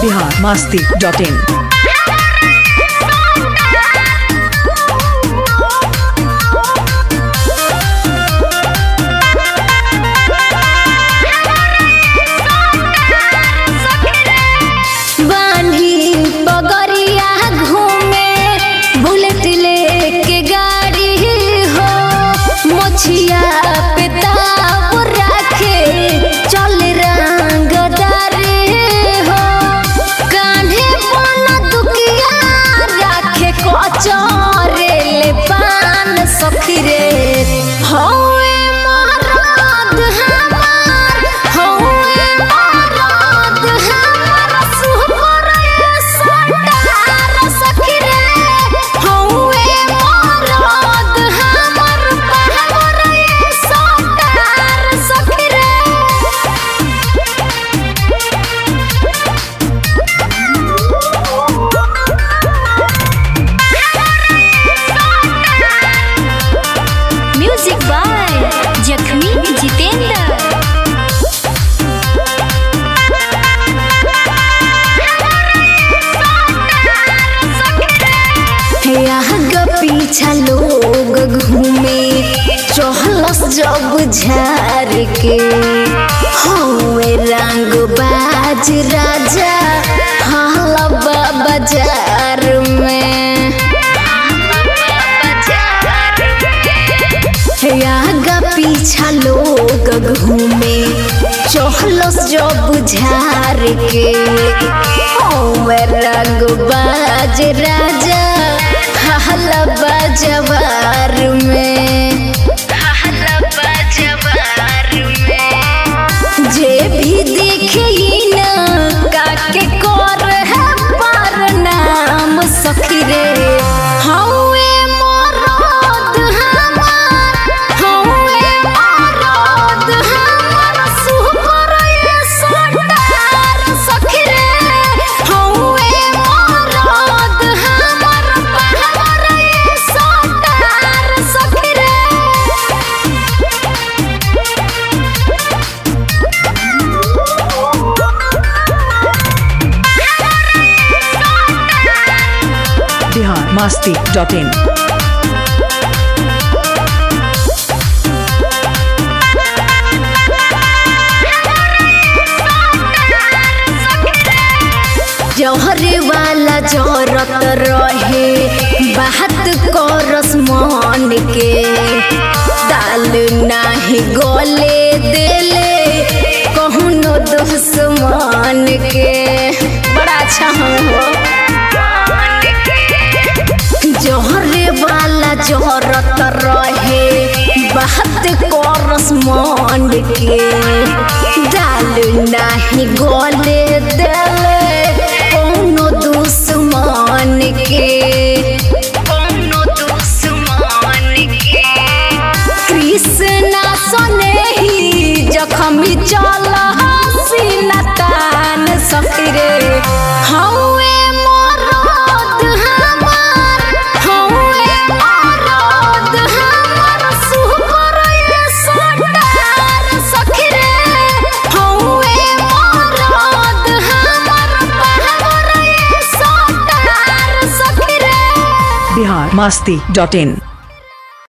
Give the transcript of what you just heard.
Bihar Masti dot in बान्ही पगरिया घूमे बुलेट लेके गाड़ी हो मोछिया पे ताव रखे चल रंगदारी हो कान्हे बन दुकिया रखे कचरे ले पान सखी रे हौवे मरद हमार हौवे मरद हमार सुपर सटार सखी रे हौवे मरद हमार पावर सटार सखी रे म्यूजिक बाय जखमी जितेंद्र यहाँ पीछा लोग घूमे चहलस जब झार के हवे रंग बाज राजा हलवा बाजार में आगा पीछा लोग घूमे चहलस जब झार के हवे रंग बाज राजा हलवा जवार में जे भी देखे न काके कर है पर नाम सखी रे हौवे मरद हमार हौवे मरद हमार सुपर सटार सखी रे हौवे मरद हमार पावर सटार सखी रे बिहार मास्ती डॉट इन जहरे वाला जरत रहे बात करस मन के दाल नाही गले देले कहूनो दुश्मन के बड़ा अच्छा हम हो जहरे वाला जहरत रहे बात करस मन के दाल नाही गले देले कौनो दुश्मन के कौनो दुश्मन के कृष्णा सने ही जखमी चल हसीना तान सखरे हौवे मरद हमार हौवे मरद हमार सुपर सटार सखरे हौवे मरद हमार पावर सटार सखरे बिहार मास्ती डॉट इन